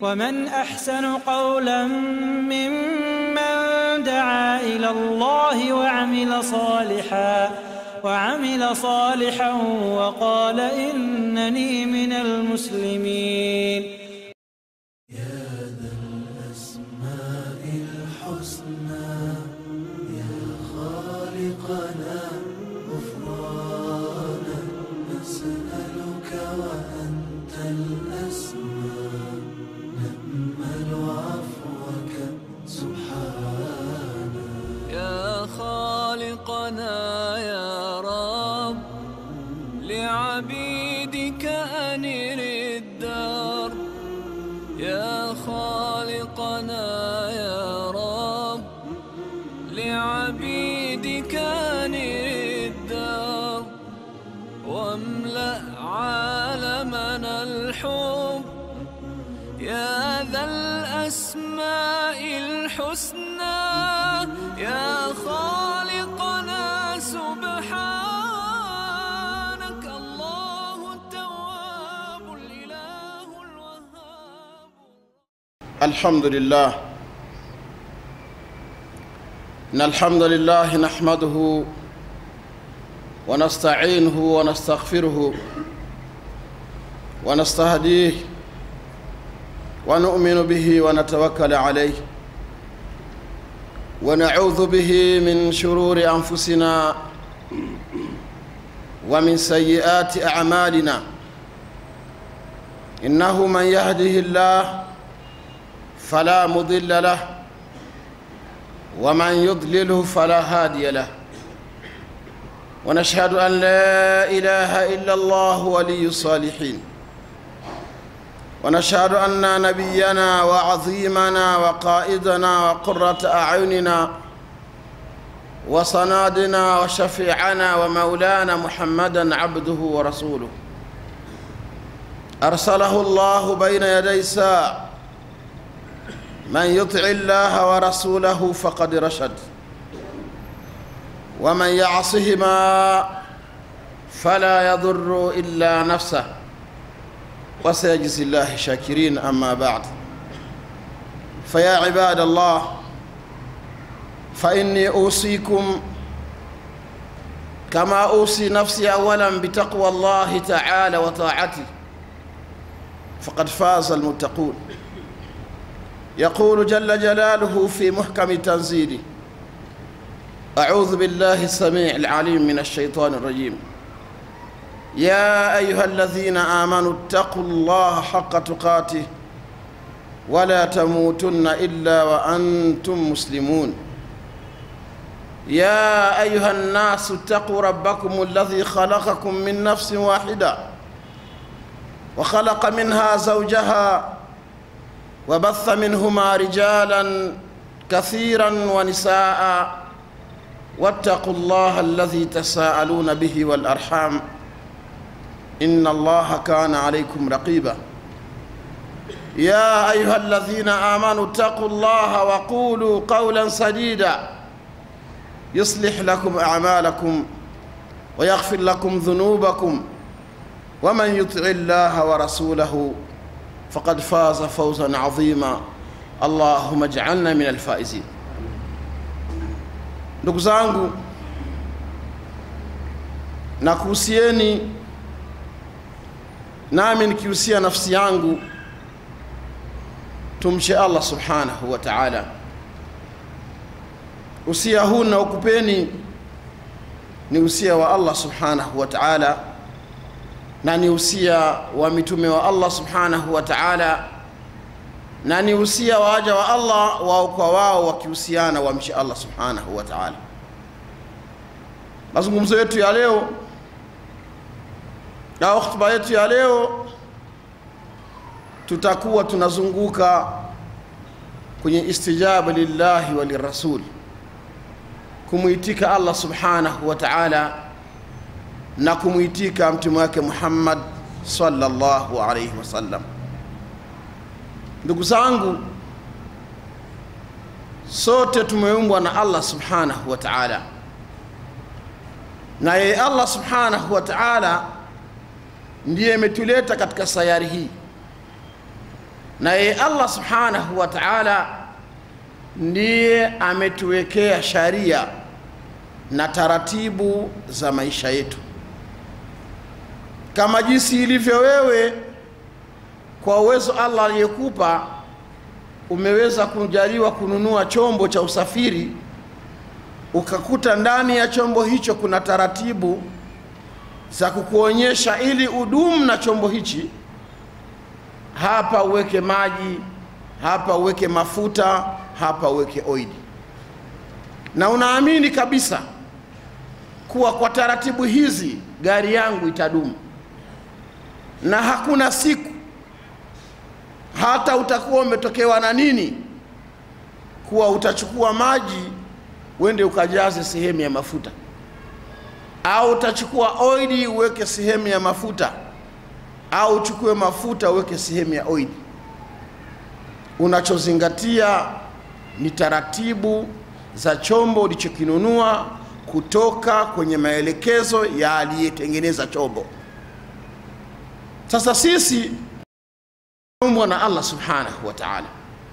ومن أحسن قولا ممن دعا إلى الله وعمل صالحا وعمل صالحا وقال إنني من المسلمين يا خالقنا يا رب لعبيدك أنر الدار يا خالقنا يا رب لعبيدك أنر الدار واملأ عالمنا الحب يا ذا الأسماء الحسنى يا خالقنا سبحانك الله التواب الإله الوهاب الحمد لله إن الحمد لله نحمده ونستعينه ونستغفره ونستهديه ونؤمن به ونتوكل عليه ونعوذ به من شرور أنفسنا ومن سيئات أعمالنا إنه من يهده الله فلا مضل له ومن يضلله فلا هادي له ونشهد أن لا إله إلا الله ولي الصالحين ونشهد أن نبينا وعظيمنا وقائدنا وقرة أعيننا وصنادنا وشفيعنا ومولانا محمدا عبده ورسوله أرسله الله بين يدي الساعة من يطع الله ورسوله فقد رشد ومن يعصهما فلا يضر إلا نفسه وسيجزي الله شاكرين أما بعد فيا عباد الله فإني أوصيكم كما أوصي نفسي أولا بتقوى الله تعالى وطاعته فقد فاز المتقون يقول جل جلاله في محكم تنزيله أعوذ بالله السميع العليم من الشيطان الرجيم يا أيها الذين آمنوا اتقوا الله حق تقاته ولا تموتن إلا وأنتم مسلمون يا أيها الناس اتقوا ربكم الذي خلقكم من نفس واحدة وخلق منها زوجها وبث منهما رجالا كثيرا ونساء واتقوا الله الذي تساءلون به والأرحام إن الله كان عليكم رقيبا يا أيها الذين آمنوا اتقوا الله وقولوا قولا سديدا يصلح لكم أعمالكم ويغفر لكم ذنوبكم ومن يطع الله ورسوله فقد فاز فوزا عظيما اللهم اجعلنا من الفائزين ndugu zangu nakuhusieni nami nikihusia nafsi yangu tumche allah subhanahu wa taala usia huu naokupeni ni usia wa allah subhanahu wa taala na ni usia wa mitume wa allah subhanahu wa taala na ni usia wa waja wa allah wao kwa wao wakihusiana wamche allah subhanahu wa taala mazungumzo yetu ya leo au hotuba yetu ya leo tutakuwa tunazunguka kwenye istijaba lillahi wa lirasul kumwitika allah subhanahu wa taala na kumwitika mtume wake muhammad sallallahu alaihi wasallam ndugu zangu sote tumeumbwa na allah subhanahu wa taala na yeye allah subhanahu wa taala ndiye imetuleta katika sayari hii naye allah subhanahu wa taala ndiye ametuwekea sharia na taratibu za maisha yetu kama jinsi ilivyo wewe kwa uwezo allah aliyekupa umeweza kujaliwa kununua chombo cha usafiri ukakuta ndani ya chombo hicho kuna taratibu za kukuonyesha ili udumu na chombo hichi hapa uweke maji hapa uweke mafuta hapa uweke oili na unaamini kabisa kuwa kwa taratibu hizi gari yangu itadumu na hakuna siku hata utakuwa umetokewa na nini kuwa utachukua maji uende ukajaze sehemu ya mafuta au utachukua oili uweke sehemu ya mafuta au uchukue mafuta uweke sehemu ya oili unachozingatia ni taratibu za chombo ulichokinunua kutoka kwenye maelekezo ya aliyetengeneza chombo sasa sisi umbwa na allah subhanahu wa taala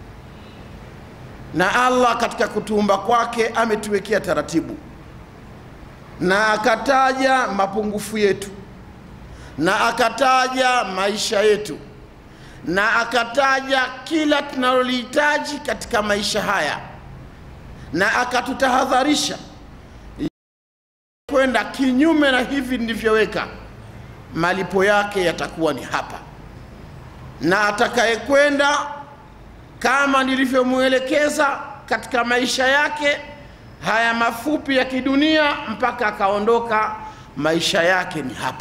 na allah katika kutuumba kwake ametuwekea taratibu na akataja mapungufu yetu na akataja maisha yetu na akataja kila tunalolihitaji katika maisha haya na akatutahadharisha kwenda kinyume na hivi nilivyoweka malipo yake yatakuwa ni hapa na atakayekwenda kama nilivyomwelekeza katika maisha yake haya mafupi ya kidunia mpaka akaondoka maisha yake ni hapa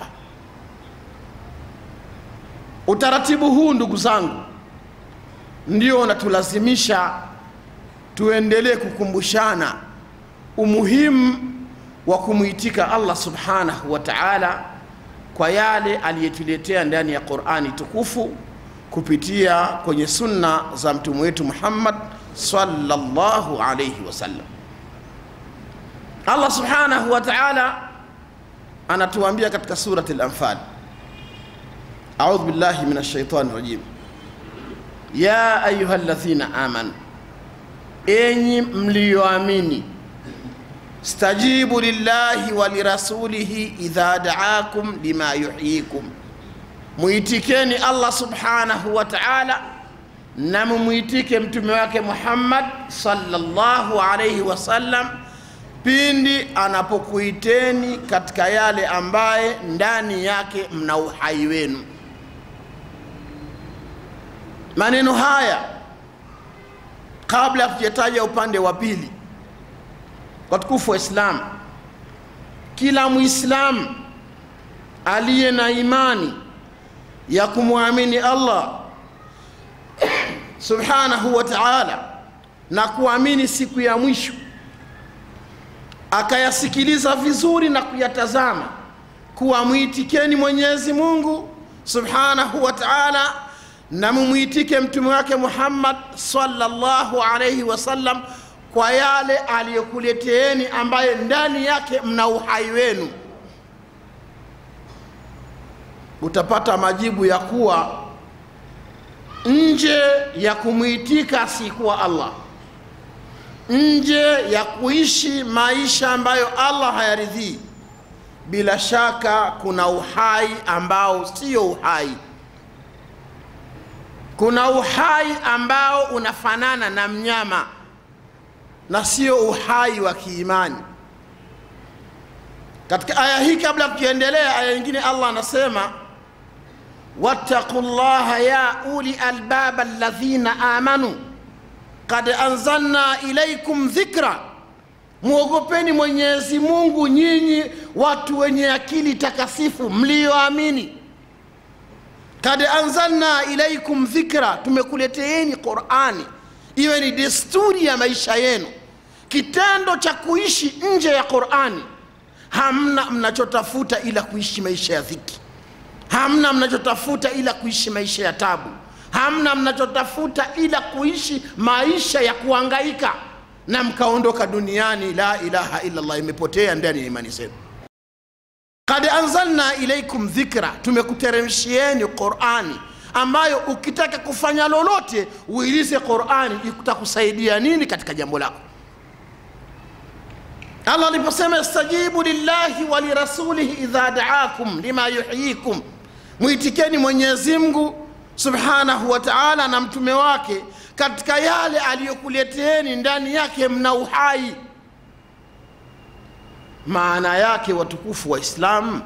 utaratibu huu ndugu zangu ndio unatulazimisha tuendelee kukumbushana umuhimu wa kumwitika allah subhanahu wa taala kwa yale aliyetuletea ndani ya qurani tukufu kupitia kwenye sunna za mtume wetu muhammad sallallahu alaihi wasallam allah subhanahu wa taala anatuambia katika surati lanfal audhu billahi min alshaitani rajim ya ayuha ladhina amanu enyi mliyoamini stajibu lillahi wa lirasulihi idha daakum lima yuhyikum mwitikeni allah subhanahu wa taala na mumwitike mtume wake muhammad sallallahu alaihi wasallam pindi anapokuiteni katika yale ambaye ndani yake mna uhai wenu maneno haya kabla ya kujataja upande wa pili watukufu wa Islam, kila Muislamu aliye na imani ya kumwamini Allah subhanahu wa ta'ala na kuamini siku ya mwisho, akayasikiliza vizuri na kuyatazama, kuwa mwitikeni Mwenyezi Mungu subhanahu wa ta'ala na mumwitike mtume wake Muhammad sallallahu alayhi wasallam kwa yale aliyokuleteeni ambaye ndani yake mna uhai wenu, utapata majibu ya kuwa nje ya kumwitika asiyekuwa Allah, nje ya kuishi maisha ambayo Allah hayaridhii, bila shaka kuna uhai ambao sio uhai. Kuna uhai ambao unafanana na mnyama na sio uhai wa kiimani. Katika aya hii, kabla ya kukiendelea, aya nyingine Allah anasema wattaqu llaha ya uli albaba alladhina amanu kad anzalna ilaikum dhikra, mwogopeni Mwenyezi Mungu nyinyi watu wenye akili takasifu mlioamini. Kad anzalna ilaikum dhikra, tumekuleteeni Qurani iwe ni desturi ya maisha yenu. Kitendo cha kuishi nje ya Qurani, hamna mnachotafuta ila kuishi maisha ya dhiki, hamna mnachotafuta ila kuishi maisha ya tabu, hamna mnachotafuta ila kuishi maisha ya kuangaika, na mkaondoka duniani, la ilaha illa Allah, imepotea ndani ya imani zenu. Kad anzalna ilaikum dhikra, tumekuteremshieni Qurani ambayo ukitaka kufanya lolote uilize qurani itakusaidia nini katika jambo lako allah aliposema istajibu lillahi wa lirasulihi idha daakum lima yuhyikum mwitikeni mwenyezi mungu subhanahu wa taala na mtume wake katika yale aliyokuleteeni ndani yake mna uhai maana yake watukufu wa islamu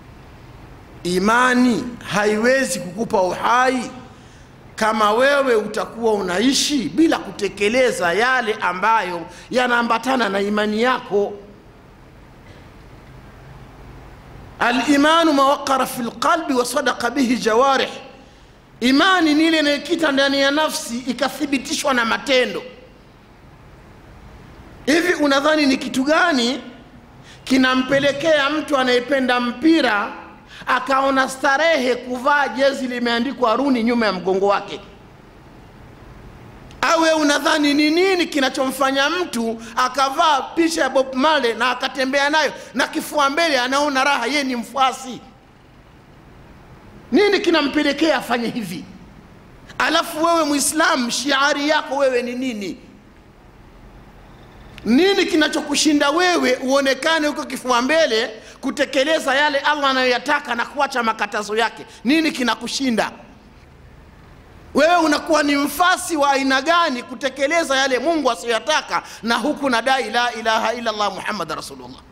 imani haiwezi kukupa uhai kama wewe utakuwa unaishi bila kutekeleza yale ambayo yanaambatana na imani yako alimanu mawaqara fi lqalbi wa sadaka bihi jawarih imani ni ile inayokita ndani ya nafsi ikathibitishwa na matendo hivi unadhani ni kitu gani kinampelekea mtu anayependa mpira akaona starehe kuvaa jezi limeandikwa runi nyuma ya mgongo wake awe unadhani ni nini kinachomfanya mtu akavaa picha ya bob male na akatembea nayo na kifua mbele anaona raha yeye ni mfuasi nini kinampelekea afanye hivi alafu wewe mwislamu shiari yako wewe ni nini nini kinachokushinda wewe uonekane huko kifua mbele kutekeleza yale allah anayoyataka na kuacha makatazo yake nini kinakushinda wewe unakuwa ni mfasi wa aina gani kutekeleza yale mungu asiyoyataka na huku nadai la ilaha illa llah muhammad rasulullah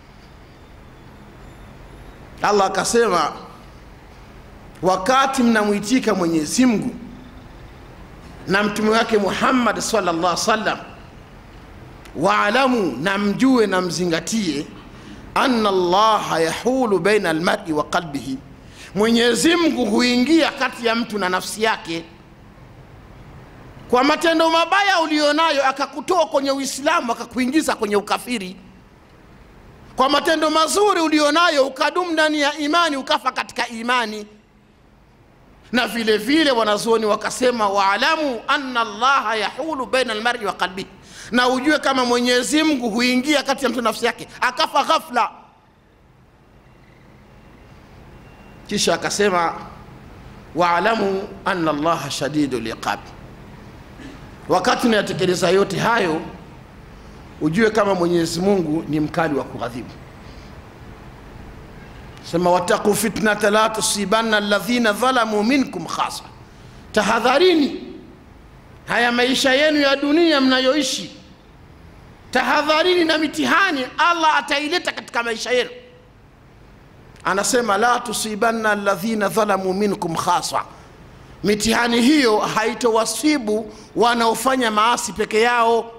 allah akasema wakati mnamwitika mwenyezi mungu na mtume wake muhammad sallallahu sallam waalamu na mjue na mzingatie anna allaha yahulu baina almari wa qalbihi mwenyezi mungu huingia kati ya mtu na nafsi yake kwa matendo mabaya ulionayo akakutoa kwenye uislamu akakuingiza kwenye ukafiri kwa matendo mazuri ulionayo ukadumu ndani ya imani ukafa katika imani na vile vile wanazuoni wakasema waalamu anna allaha yahulu baina almari wa qalbihi na ujue kama mwenyezi mungu huingia kati ya mtu nafsi yake akafa ghafla kisha akasema waalamu anna allaha shadidu liqab wakati unayatekeleza yote hayo ujue kama mwenyezi mungu ni mkali wa kughadhibu sema wattaqu fitnata la tusibanna alladhina dhalamu minkum khasa tahadharini haya maisha yenu ya dunia mnayoishi tahadharini na mitihani allah ataileta katika maisha yenu anasema la tusibanna alladhina dhalamu minkum khasa mitihani hiyo haitowasibu wanaofanya maasi peke yao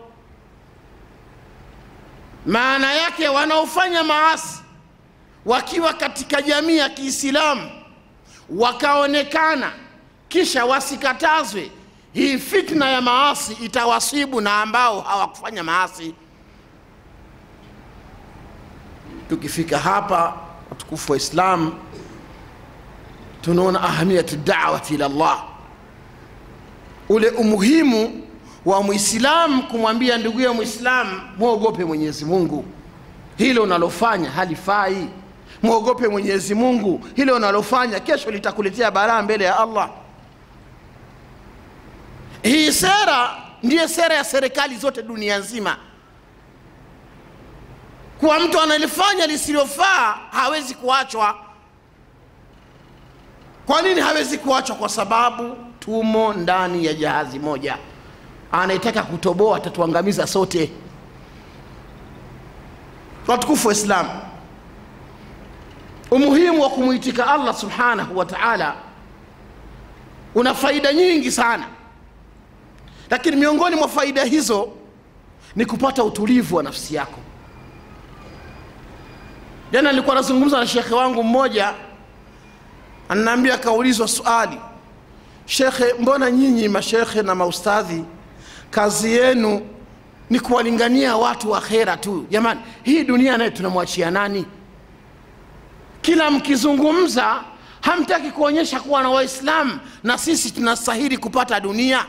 maana yake wanaofanya maasi wakiwa katika jamii ya kiislamu wakaonekana kisha wasikatazwe hii fitna ya maasi itawasibu na ambao hawakufanya maasi tukifika hapa watukufu wa islam tunaona ahamiyatu dawati ila llah ule umuhimu wa mwislamu kumwambia ndugu ya mwislamu mwogope mwenyezi mungu hilo unalofanya halifai mwogope mwenyezi mungu hilo unalofanya kesho litakuletea balaa mbele ya allah hii sera ndiye sera ya serikali zote dunia nzima kuwa mtu analifanya lisilofaa hawezi kuachwa kwa nini hawezi kuachwa kwa sababu tumo ndani ya jahazi moja anayetaka kutoboa atatuangamiza sote watukufu wa islamu umuhimu wa kumwitika allah subhanahu wa taala una faida nyingi sana lakini miongoni mwa faida hizo ni kupata utulivu wa nafsi yako jana nilikuwa nazungumza na shekhe wangu mmoja ananiambia akaulizwa swali shekhe mbona nyinyi mashekhe na maustadhi kazi yenu ni kuwalingania watu wa khera tu jamani hii dunia naye tunamwachia nani kila mkizungumza hamtaki kuonyesha kuwa na waislamu na sisi tunastahili kupata dunia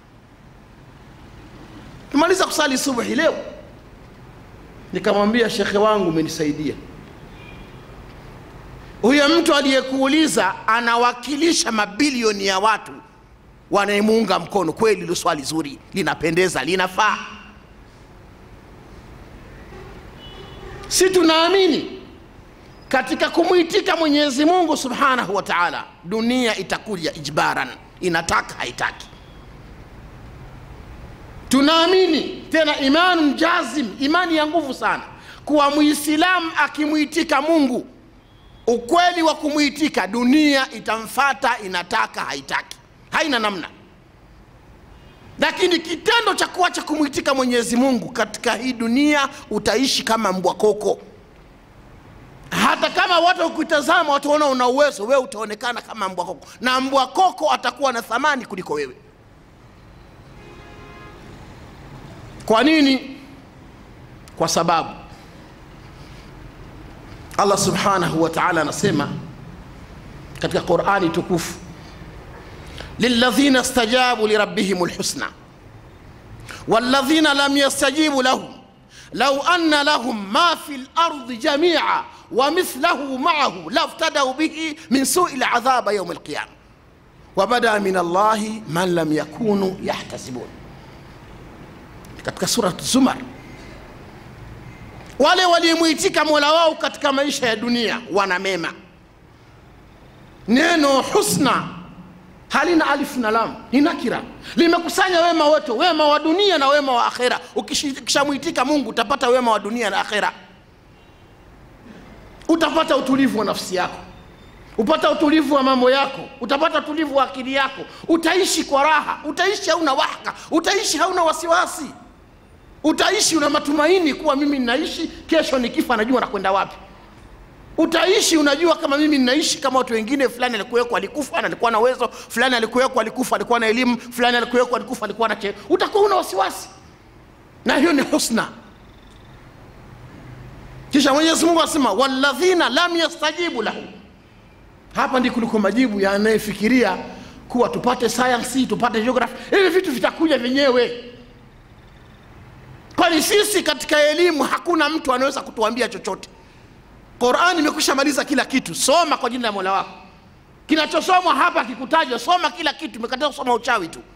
tumaliza kusali subuhi leo nikamwambia shekhe wangu umenisaidia huyo mtu aliyekuuliza anawakilisha mabilioni ya watu wanayemuunga mkono kweli hilo swali zuri linapendeza linafaa si tunaamini katika kumwitika mwenyezi mungu subhanahu wa taala dunia itakuja ijbaran inataka haitaki tunaamini tena imanun jazim imani ya nguvu sana kuwa muislamu akimwitika mungu ukweli wa kumwitika dunia itamfata inataka haitaki haina namna lakini kitendo cha kuacha kumwitika mwenyezi mungu katika hii dunia utaishi kama mbwa koko hata kama watu wakitazama wataona una uwezo wewe utaonekana kama mbwa koko na mbwa koko atakuwa na thamani kuliko wewe kwa nini kwa sababu allah subhanahu wa taala anasema katika qurani tukufu lilladhina stajabu lirabbihim lhusna والذين لم يستجيبوا لهم لو أن لهم ما في الأرض جميعا ومثله معه لافتدوا به من سوء العذاب يوم القيامة وبدا من الله من لم يكونوا يحتسبون katika surat zumar wale waliomwitika mola wao katika maisha ya dunia wana mema neno husna halina alif na lam ni nakira limekusanya wema wote wema wa dunia na wema wa akhera ukishamwitika mungu utapata wema wa dunia na akhera utapata utulivu wa nafsi yako upata utulivu wa mambo yako utapata utulivu wa akili yako utaishi kwa raha utaishi hauna wahaka utaishi hauna wasiwasi utaishi una matumaini kuwa mimi ninaishi kesho nikifa najua nakwenda wapi utaishi unajua kama mimi ninaishi kama watu wengine fulani alikuwekwa alikufa na alikuwa na uwezo fulani alikuwekwa alikufa alikuwa na elimu fulani alikuwekwa alikufa alikuwa na cheo utakuwa una wasiwasi na hiyo ni husna kisha mwenyezi mungu anasema walladhina lam yastajibu lahu hapa ndi kuliko majibu ya anayefikiria kuwa tupate sayansi tupate geography hivi vitu vitakuja vyenyewe kwani sisi katika elimu hakuna mtu anaweza kutuambia chochote qurani imekwisha maliza kila kitu soma kwa jina la mola wako kinachosomwa hapa kikutajwa soma kila kitu imekataa kusoma uchawi tu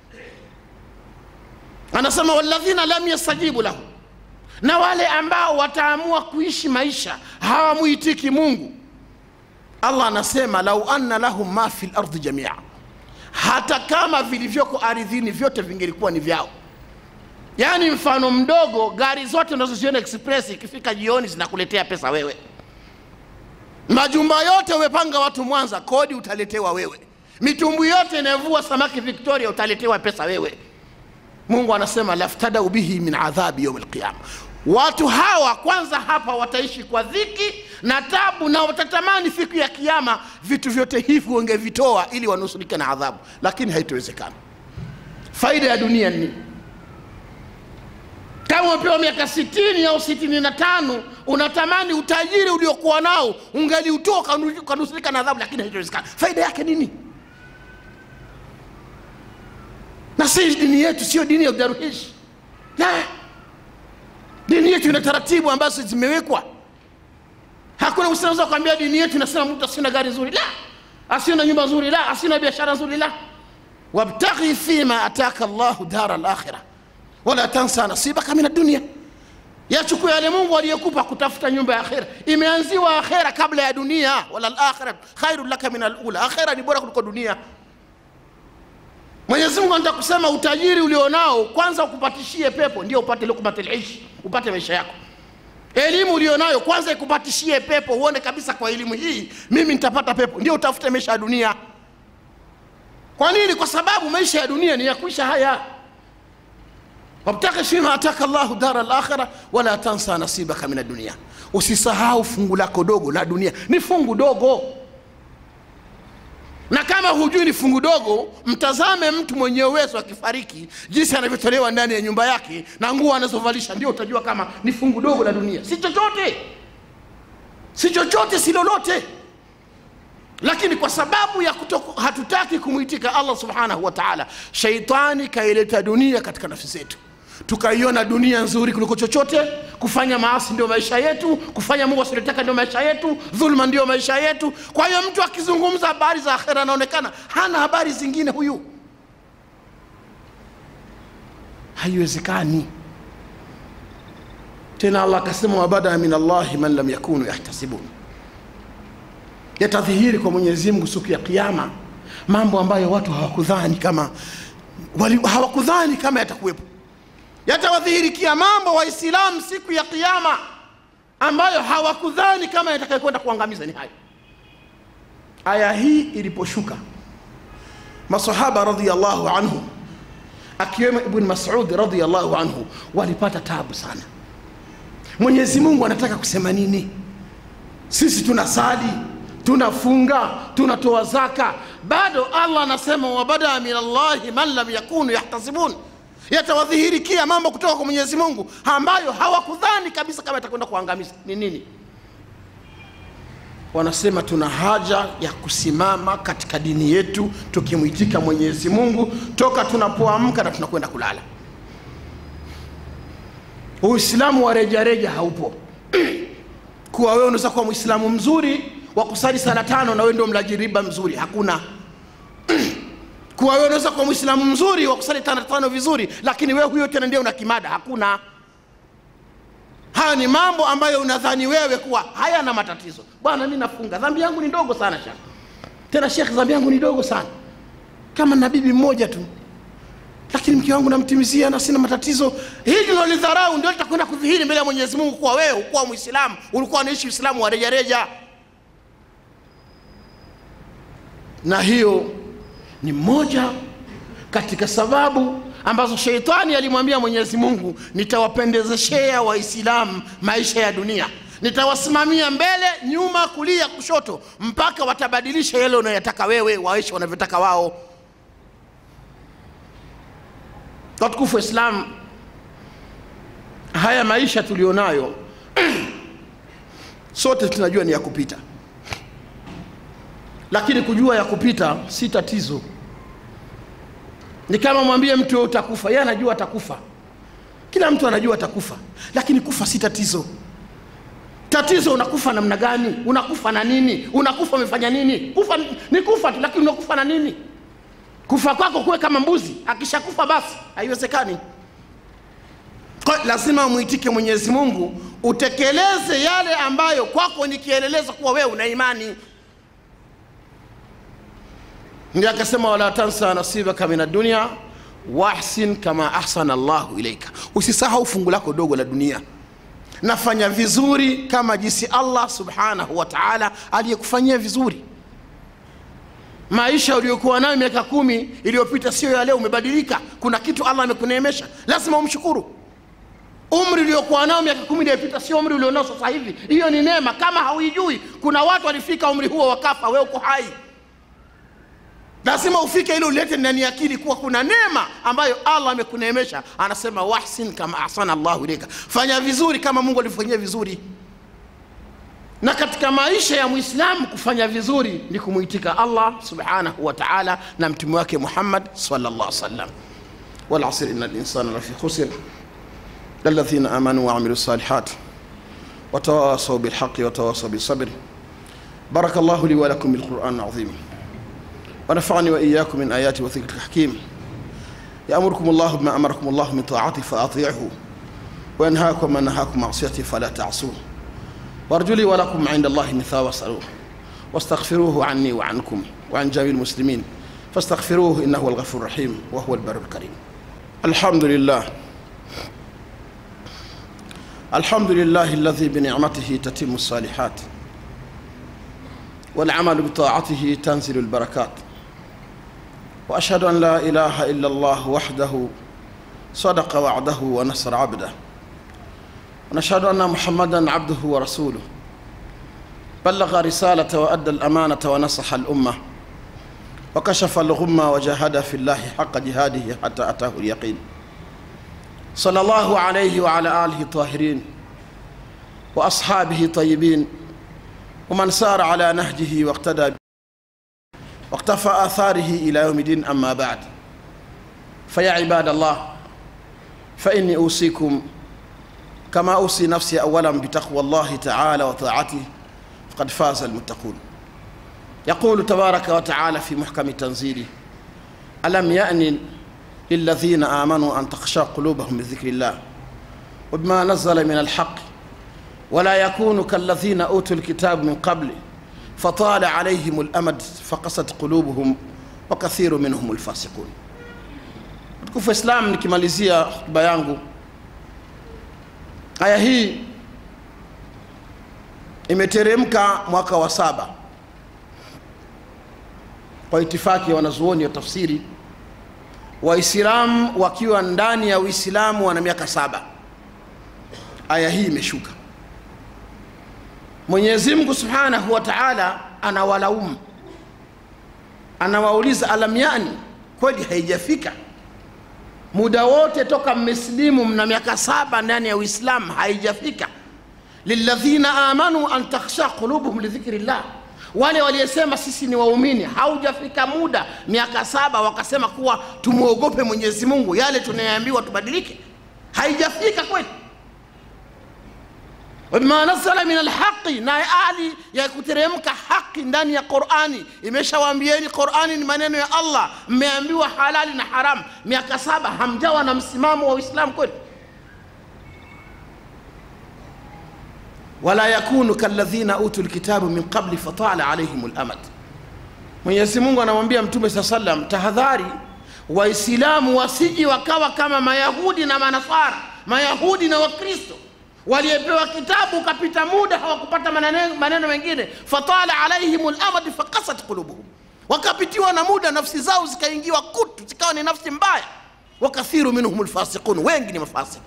anasema walladhina lam yastajibu lahu na wale ambao wataamua kuishi maisha hawamwitiki mungu allah anasema lau anna lahum ma fi lardi jamia hata kama vilivyoko ardhini vyote vingelikuwa ni vyao yaani mfano mdogo gari zote unazoziona express ikifika jioni zinakuletea pesa wewe majumba yote umepanga watu mwanza kodi utaletewa wewe mitumbwi yote inayovua samaki victoria utaletewa pesa wewe mungu anasema laftadau bihi min adhabi yaumi lqiyama watu hawa kwanza hapa wataishi kwa dhiki na tabu na watatamani siku ya kiama vitu vyote hivi wangevitoa ili wanusurike na adhabu lakini haitowezekana faida ya dunia ni nini kama umepewa miaka sitini au sitini na tano unatamani utajiri uliokuwa nao ungeliutoa ukanusurika na adhabu lakini haitowezekana faida yake nini na si dini yetu sio dini ya udaruhishi la dini yetu ina taratibu ambazo zimewekwa hakuna usinaweza kuambia dini yetu inasema mtu asina gari nzuri la asina nyumba nzuri la asina biashara nzuri la wabtaghi fima ataka llahu dara lakhira wala tansa nasibaka min adunia yachukua yale mungu aliyekupa kutafuta nyumba ya akhera imeanziwa akhera kabla ya dunia wala lakhira khairu laka min alula akhera ni bora kuliko dunia mwenyezi mungu anataka kusema utajiri ulionao kwanza ukupatishie pepo ndio upate lukmat lishi upate maisha yako elimu ulionayo kwanza ikupatishie pepo uone kabisa kwa elimu hii mimi nitapata pepo ndio utafute maisha ya dunia kwa nini kwa sababu maisha ya dunia ni ya kuisha haya wabtaghi fima ataka llahu dara lakhira wala tansa nasibaka min adunia usisahau fungu lako dogo la dunia ni fungu dogo na kama hujui ni fungu dogo mtazame mtu mwenye uwezo akifariki jinsi anavyotolewa ndani ya nyumba yake na nguo anazovalisha ndio utajua kama ni fungu dogo la dunia si chochote si chochote si lolote lakini kwa sababu ya kutoku, hatutaki kumwitika allah subhanahu wa taala shaitani kaileta dunia katika nafsi zetu tukaiona dunia nzuri kuliko chochote kufanya maasi ndio maisha yetu kufanya mungu asiotaka ndio maisha yetu dhuluma ndio maisha yetu kwa hiyo mtu akizungumza habari za akhera anaonekana hana habari zingine huyu haiwezekani tena allah akasema wabada min allahi man lam yakunu yahtasibun yatadhihiri kwa mwenyezi mungu siku ya kiama mambo ambayo watu hawakudhani kama wali, hawakudhani kama yatakuwepo yatawadhihirikia mambo waislamu siku ya kiama ambayo hawakudhani kama yatakayokwenda kuangamiza ni hayo aya hii iliposhuka masahaba radiallahu anhu akiwemo ibn masudi radiallahu anhu walipata tabu sana mwenyezi mungu anataka kusema nini sisi tunasali tunafunga tunatoa zaka bado allah anasema wabada min allahi man lam yakunu yahtasibun yatawadhihirikia mambo kutoka kwa mwenyezi mungu ambayo hawakudhani kabisa kama yatakwenda kuangamiza ni nini wanasema tuna haja ya kusimama katika dini yetu tukimwitika mwenyezi mungu toka tunapoamka na tunakwenda kulala uislamu wa rejareja haupo kuwa wewe unaweza kuwa mwislamu mzuri wa kusali sala tano na wewe ndio mlaji riba mzuri hakuna kuwa wewe unaweza kuwa mwislamu mzuri wa kusali tano tano vizuri lakini wewe huyo tena ndio una kimada hakuna haya ni mambo ambayo unadhani wewe kuwa hayana matatizo bwana mi nafunga dhambi yangu ni ndogo sana shekh tena shekh dhambi yangu ni ndogo sana kama na bibi mmoja tu lakini mke wangu namtimizia na sina matatizo hili lolidharau ndio litakwenda kudhihiri mbele ya mwenyezi mungu kuwa wewe ukuwa mwislamu ulikuwa unaishi uislamu wa rejareja na hiyo ni moja katika sababu ambazo sheitani alimwambia mwenyezi mungu nitawapendezeshea waislamu maisha ya dunia nitawasimamia mbele nyuma kulia kushoto mpaka watabadilisha yale unayoyataka wewe waishi wanavyotaka wao watukufu wa islam haya maisha tulionayo sote tunajua ni ya kupita lakini kujua ya kupita si tatizo ni kama mwambie mtu wewe utakufa yeye anajua atakufa kila mtu anajua atakufa lakini kufa si tatizo tatizo unakufa namna gani unakufa na nini unakufa umefanya nini kufa ni kufa tu lakini unakufa na nini kufa kwako kuwe kama mbuzi akishakufa basi haiwezekani kwa lazima umwitike mwenyezi mungu utekeleze yale ambayo kwako ni kielelezo kuwa wewe una imani ndio akasema wala tansa nasibaka min adunia wahsin kama ahsana llahu ilaika usisahau fungu lako dogo la dunia nafanya vizuri kama jinsi allah subhanahu wa taala aliyekufanyia vizuri maisha uliyokuwa nayo miaka kumi iliyopita sio ya leo umebadilika kuna kitu allah amekuneemesha lazima umshukuru umri uliokuwa nao miaka kumi iliyopita sio umri ulionao sasa hivi hiyo ni neema kama hauijui kuna watu walifika umri huo wakafa we uko hai lazima ufike ili ulete ndani ya akili kuwa kuna neema ambayo allah amekuneemesha anasema wahsin kama ahsana llahu ilaika fanya vizuri kama mungu alivyofanyia vizuri na katika maisha ya mwislamu kufanya vizuri ni kumwitika allah subhanahu wa taala na mtume wake muhammad salllah salam walasr ina linsana lafi khusir الذين آمنوا وعملوا الصالحات وتواصوا بالحق وتواصوا بالصبر بارك الله لي ولكم بالقرآن العظيم ونفعني وإياكم من آيات وذكر الحكيم يأمركم الله بما أمركم الله من طاعته فأطيعه وينهاكم من نهاكم معصيته فلا تعصوه وارجو لي ولكم عند الله مثا واسألوه واستغفروه عني وعنكم وعن جميع المسلمين فاستغفروه إنه هو الغفور الرحيم وهو البر الكريم الحمد لله الحمد لله الذي بنعمته تتم الصالحات والعمل بطاعته تنزل البركات واشهد ان لا اله الا الله وحده صدق وعده ونصر عبده ونشهد ان محمدا عبده ورسوله بلغ رساله وادى الامانه ونصح الامه وكشف الغمه وجاهد في الله حق جهاده حتى اتاه اليقين صلى الله عليه وعلى اله الطاهرين واصحابه طيبين ومن سار على نهجه واقتدى واقتفى آثاره إلى يوم الدين أما بعد فيا عباد الله فإني أوصيكم كما أوصي نفسي أولا بتقوى الله تعالى وطاعته فقد فاز المتقون يقول تبارك وتعالى في محكم تنزيله ألم يأن للذين آمنوا أن تخشى قلوبهم بذكر الله وبما نزل من الحق ولا يكونوا كالذين أوتوا الكتاب من قبل فطال عليهم الأمد فقست قلوبهم وكثير منهم الفاسقون mtukufu wa Islam, nikimalizia hotuba yangu, aya hii imeteremka mwaka wa saba kwa itifaki ya wanazuoni wa tafsiri. Waislamu wakiwa ndani ya Uislamu wana miaka saba, aya hii imeshuka. Mwenyezi Mungu Subhanahu wa Ta'ala anawalaumu, anawauliza alam yani, kweli haijafika muda wote toka mmesilimu mna miaka saba ndani ya Uislamu haijafika lilladhina amanu an takhsha qulubuhum lidhikrillah, wale waliyesema sisi ni waumini, haujafika muda miaka saba wakasema kuwa tumwogope Mwenyezi Mungu, yale tunayoambiwa tubadilike, haijafika kweli. wabima nazala min alhaqi, na hali ya kuteremka haki ndani ya Qurani imeshawaambieni Qurani ni maneno ya Allah, mmeambiwa halali na haramu. Miaka saba hamjawa na msimamo wa Uislamu kweli? wala yakunu kalladhina utu lkitabu min qabli fatala alaihim lamad. Mwenyezi Mungu anamwambia Mtume saa sallam, tahadhari Waislamu wasiji wakawa kama Mayahudi na Manasara, Mayahudi na Wakristo waliepewa kitabu ukapita muda hawakupata maneno, maneno mengine, fatala alaihim lamad fakasat qulubuhum, wakapitiwa na muda, nafsi zao zikaingiwa kutu, zikawa ni nafsi mbaya. Wakathiru minhum lfasiqun, wengi ni mafasiki.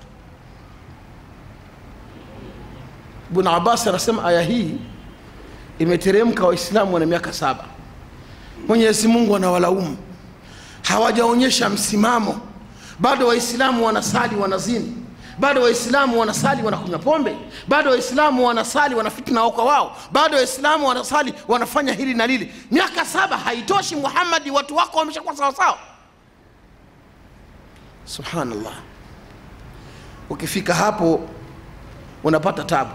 Ibn Abbas anasema aya hii imeteremka, Waislamu wana miaka saba. Mwenyezi Mungu anawalaumu, hawajaonyesha msimamo bado. Waislamu wanasali wanazini, bado Waislamu wanasali wanakunywa pombe, bado Waislamu wanasali wanafitna wao kwa wao, bado Waislamu wanasali wanafanya hili na lili. Miaka saba haitoshi, Muhammadi, watu wako wameshakuwa sawasawa. Subhanallah, ukifika hapo unapata tabu.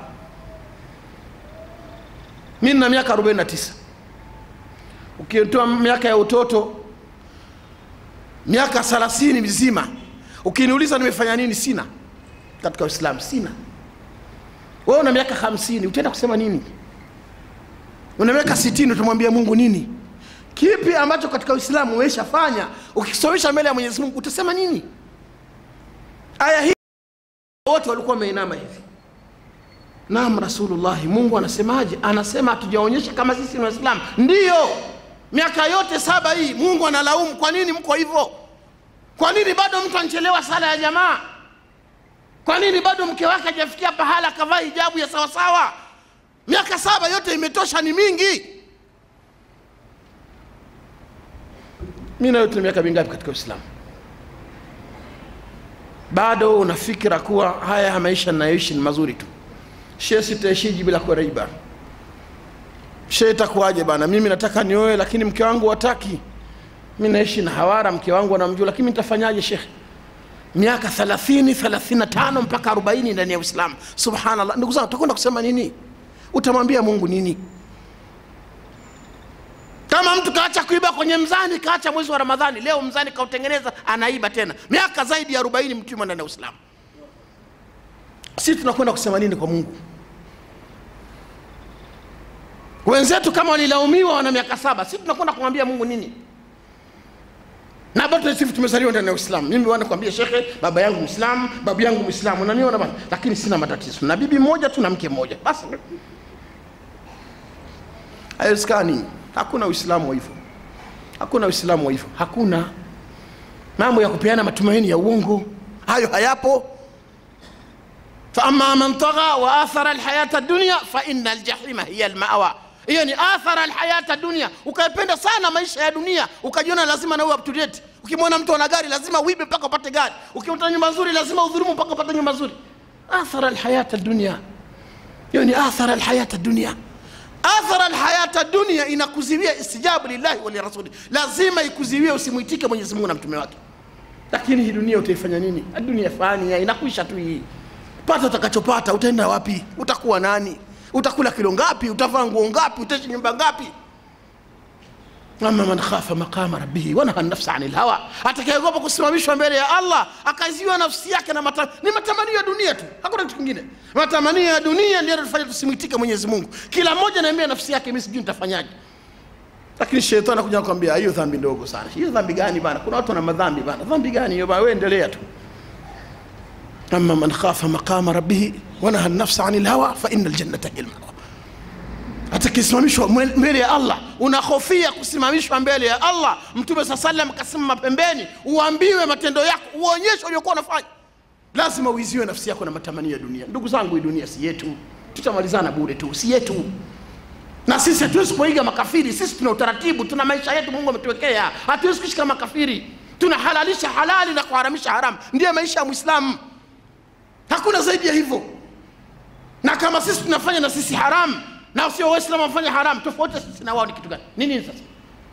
mi nina miaka 49 ukitoa miaka ya utoto miaka 30 mizima ukiniuliza nimefanya nini sina katika uislamu sina wewe una miaka 50 utaenda kusema nini una miaka 60 utamwambia mungu nini kipi ambacho katika uislamu umeshafanya ukisomesha mbele ya mwenyezi mungu utasema nini aya hii wote walikuwa wameinama hivi Naam, Rasulullahi, Mungu anasemaje? Anasema hatujaonyesha kama sisi ni Waislamu. Ndiyo, miaka yote saba hii Mungu analaumu, kwa nini mko hivyo? Kwa nini bado mtu anachelewa sala ya jamaa? Kwa nini bado mke wake hajafikia pahala akavaa hijabu ya sawasawa? Miaka saba yote imetosha, ni mingi. Mimi na wewe tuna miaka mingapi katika Uislamu? Bado una fikira kuwa haya maisha ninayoishi ni mazuri tu she sitaishiji bila kuwa riba she itakuwaje bana mimi nataka nioe lakini mke wangu wataki mi naishi na hawara mke wangu anamjua lakini nitafanyaje shekhe miaka 30 35 mpaka 40 ndani ya uislamu subhanallah ndugu zangu utakwenda kusema nini utamwambia mungu nini kama mtu kaacha kuiba kwenye mzani kaacha mwezi wa ramadhani leo mzani kautengeneza anaiba tena miaka zaidi ya 40 mtu ndani ya uislamu sisi tunakwenda kusema nini kwa mungu wenzetu kama walilaumiwa wana miaka saba sisi tunakwenda kumwambia mungu nini na bado sisi tumezaliwa ndani ya uislamu mimi bwana kwambia shekhe baba yangu mwislamu babu yangu mwislamu unaniona bana lakini sina matatizo na bibi mmoja tu na mke mmoja basi haiwezekani hakuna uislamu wa hivyo hakuna uislamu wa hivyo hakuna mambo ya kupeana matumaini ya uongo hayo hayapo فأما من طغى وآثر الحياة الدنيا فإن الجحيم هي المأوى hiyo ni athara alhayata dunia ukaipenda sana maisha ya dunia ukajiona lazima nawe up to date ukimwona mtu ana gari lazima uibe mpaka upate gari ukimta nyumba nzuri lazima udhulumu mpaka upate nyumba nzuri athara alhayata dunia hiyo ni athara alhayata dunia athara alhayata dunia inakuziwia istijabu lillahi wa lirasuli lazima ikuziwie usimwitike mwenyezi mungu na mtume wake lakini hii dunia utaifanya nini dunia fani inakwisha tu hii pata utakachopata utaenda wapi utakuwa nani utakula kilo ngapi utavaa nguo ngapi utaishi nyumba ngapi ama man khafa maqama rabbihi wanaha nafsa ani lhawa atakayeogopa kusimamishwa mbele ya allah akaziwa nafsi yake na mata, ni matamanio ya dunia tu hakuna kitu kingine matamanio ya dunia ndio yanatufanya tusimwitike mwenyezi mungu kila mmoja anaambia nafsi yake mi sijui nitafanyaje lakini shetani anakuja nakwambia hiyo dhambi ndogo sana hiyo dhambi gani bana kuna watu wana madhambi bana dhambi gani hiyo bana wewe endelea tu ama man khafa maqama rabbihi wanaha nafsa ani lhawa fa ina ljannata hiya lmawa atakisimamishwa mbele ya allah unahofia kusimamishwa mbele ya allah mtume saa salam kasimama pembeni uambiwe matendo yako uonyeshe uliokuwa unafanya lazima uiziwe nafsi yako na matamanio ya dunia ndugu zangu hii dunia si yetu tutamalizana bure tu si yetu na sisi hatuwezi kuiga makafiri sisi tuna utaratibu tuna maisha yetu mungu ametuwekea hatuwezi kuishi kama makafiri tunahalalisha halali na kuharamisha haramu ndiyo maisha ya mwislamu hakuna zaidi ya hivyo na kama sisi tunafanya na sisi haramu na sio waislamu wafanya haramu tofauti ya sisi na wao ni kitu gani ni nini sasa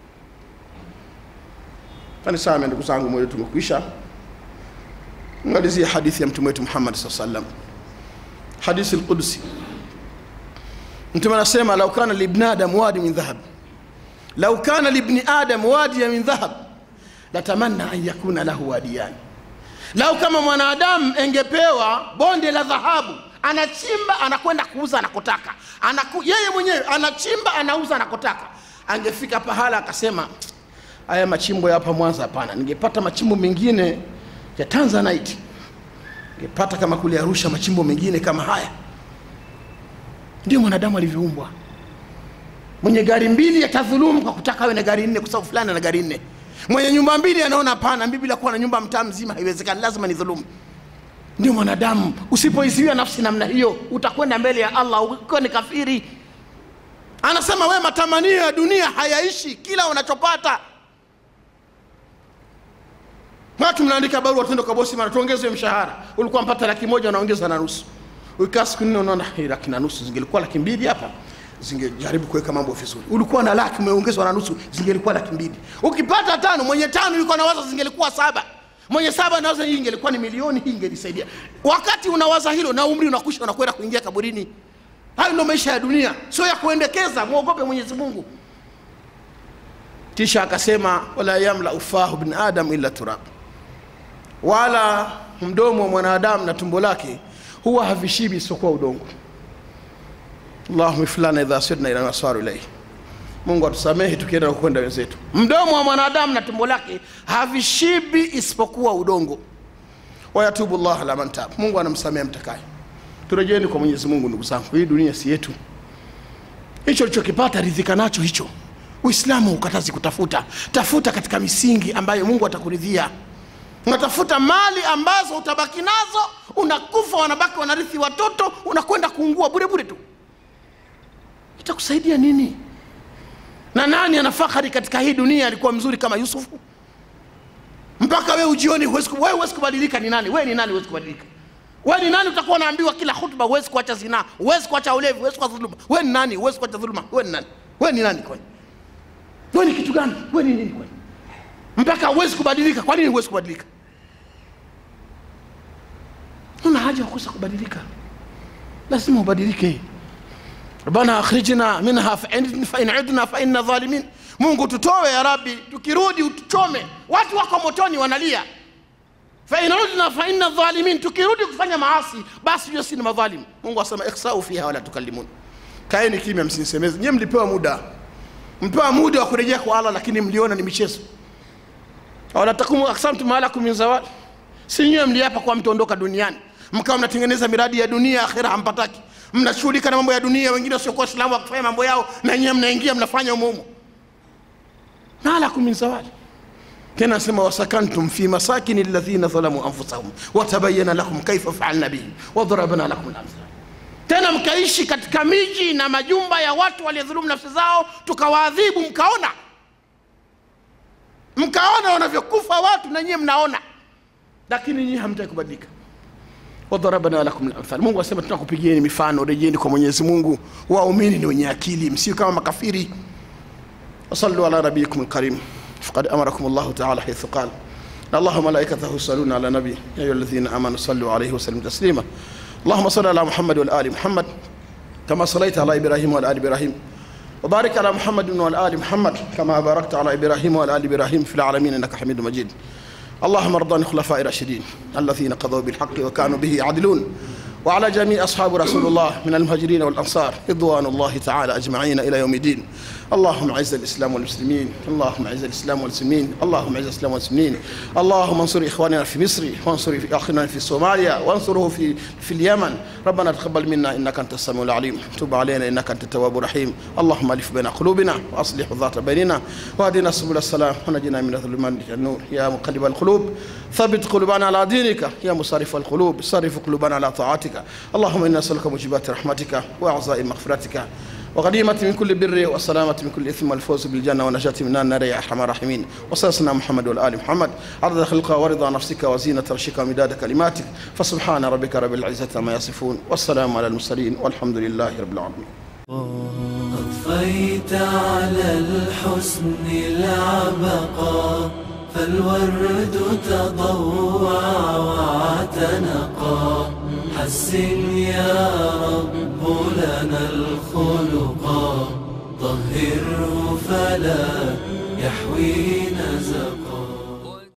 fani sana ndugu zangu moyo tumekwisha malizia hadithi ya mtume wetu muhammad saa salam hadithi lqudsi mtume anasema lau kana libni adam wadi min dhahab lau kana libni adam wadiya min dhahab latamanna an yakuna lahu wadiyani lau kama mwanadamu engepewa bonde la dhahabu anachimba anakwenda kuuza anakotaka Anaku, yeye mwenyewe anachimba anauza anakotaka angefika pahala akasema haya machimbo ya hapa mwanza hapana ningepata machimbo mengine ya tanzanite ningepata kama kule arusha machimbo mengine kama haya ndio mwanadamu alivyoumbwa mwenye gari mbili atadhulumu kwa kutaka awe na gari nne kwa sababu fulani ana gari nne mwenye nyumba mbili anaona hapana mimi bila kuwa na nyumba mtaa mzima haiwezekani lazima ni dhulumu ndio mwanadamu usipoiziwia nafsi namna hiyo utakwenda mbele ya allah ukiwa ni kafiri anasema we matamanio ya dunia hayaishi kila unachopata watu mnaandika barua tendo kwa bosi mara tuongeze mshahara ulikuwa mpata laki moja unaongeza na nusu ukikaa siku nne unaona "Hii laki na nusu zingelikuwa laki mbili hapa zingejaribu kuweka mambo vizuri ulikuwa na laki umeongezwa na nusu zingelikuwa laki mbili ukipata tano mwenye tano yuko nawaza zingelikuwa saba mwenye saba nawaza hii ingelikuwa ni milioni hii ingenisaidia wakati unawaza hilo na umri unakwisha unakwenda kuingia kaburini hayo ndio maisha ya dunia sio ya kuendekeza mwogope mwenyezi mungu kisha akasema wala yamla ufahu bin adam illa turab wala mdomo wa mwanadamu na tumbo lake huwa havishibi isipokuwa udongo allahuma iflana idha sirna ila nasaru ilaihi mungu atusamehe tukienda kwenda wenzetu mdomo wa mwanadamu na tumbo lake havishibi isipokuwa udongo wayatubu llah ala man tab mungu anamsamehe mtakaye turejeni kwa mwenyezi mungu ndugu zangu hii dunia si yetu hicho ulichokipata ridhika nacho hicho uislamu ukatazi kutafuta tafuta katika misingi ambayo mungu atakuridhia unatafuta mali ambazo utabaki nazo unakufa wanabaki wanarithi watoto unakwenda kuungua bure bure tu itakusaidia nini na nani ana fahari katika hii dunia alikuwa mzuri kama yusufu mpaka we ujioni huwezi ku- wewe huwezi kubadilika ni nani wewe ni nani huwezi kubadilika wewe ni nani utakuwa unaambiwa kila hutuba huwezi kuacha zinaa huwezi kuacha ulevi huwezi kuacha dhuluma wewe ni nani huwezi kuacha dhuluma wewe ni nani wewe ni nani kwani wewe ni kitu gani wewe ni nini kwani mpaka huwezi kubadilika kwa nini huwezi kubadilika una haja ya kukosa kubadilika lazima ubadilike rabbana akhrijna minha fa in- fa in udna fa inna dhalimin mungu tutowe ya rabbi tukirudi utuchome watu wako motoni wanalia fa in udna fa inna dhalimin tukirudi kufanya maasi basi hiyo si ni madhalim mungu asema ikhsau fiha wala tukallimun kaeni kimya msinisemeze nyie mlipewa muda mpewa muda wa kurejea kwa allah lakini mliona ni michezo wala takumu aksamtum alakum min zawal si nyiwe mliapa kwa mtaondoka duniani mkawa mnatengeneza miradi ya dunia akhira hampataki mnashughulika na mambo ya dunia wengine wasiokuwa islamu wakifanya mambo yao na nyiwe mnaingia mnafanya umuumu malakum min zawal tena asema wasakantum fi masakini alladhina dhalamu anfusahum watabayana lakum kaifa faalna bihim wadarabna lakum lamthal tena mkaishi katika miji na majumba ya watu waliodhulumu nafsi zao tukawaadhibu mkaona mkaona wanavyokufa watu na nyie mnaona lakini nyie hamtaki kubadilika wadarabna lakum lamthal mungu asema tunakupigieni mifano rejeni kwa mwenyezi mungu waumini ni wenye akili msio kama makafiri وصلوا على نبيكم الكريم فقد امركم الله تعالى حيث قال إن الله وملائكته يصلون على النبي يا أيها الذين آمنوا صلوا عليه وسلموا تسليما اللهم صل على محمد وآل محمد كما صليت على إبراهيم وعلى آل إبراهيم وبارك على محمد وعلى آل محمد كما باركت على إبراهيم وعلى آل إبراهيم في العالمين إنك حميد مجيد اللهم ارض عن الخلفاء الراشدين الذين قضوا بالحق وكانوا به يعدلون وعلى جميع أصحاب رسول الله من المهاجرين والأنصار رضوان الله تعالى أجمعين إلى يوم الدين اللهم اعز الإسلام والمسلمين اللهم اعز الإسلام والمسلمين اللهم اعز الإسلام والمسلمين اللهم انصر إخواننا في مصر وانصر أخنا في صوماليا وانصره في في اليمن ربنا تقبل منا إنك أنت السميع العليم تب علينا إنك أنت التواب الرحيم اللهم ألف بين قلوبنا وأصلح ذات بيننا واهدنا سبل السلام ونجنا من الظلمات إلى النور يا مقلب القلوب ثبت قلوبنا على دينك يا مصرف القلوب صرف قلوبنا على طاعتك اللهم إنا نسألك موجبات رحمتك وأعزاء مغفرتك وغنيمة من كل بر والسلامة من كل إثم والفوز بالجنة ونجاة من النار يا أرحم الراحمين وصلنا محمد والآل محمد عدد خلقك ورضا نفسك وزينة عرشك ومداد كلماتك فسبحان ربك رب العزة عما يصفون والسلام على المرسلين والحمد لله رب العالمين أضفيت على الحسن العبقى فالورد تضوع واعتنقا حسن يا رب لنا الخلقا طهره فلا يحوي نزقا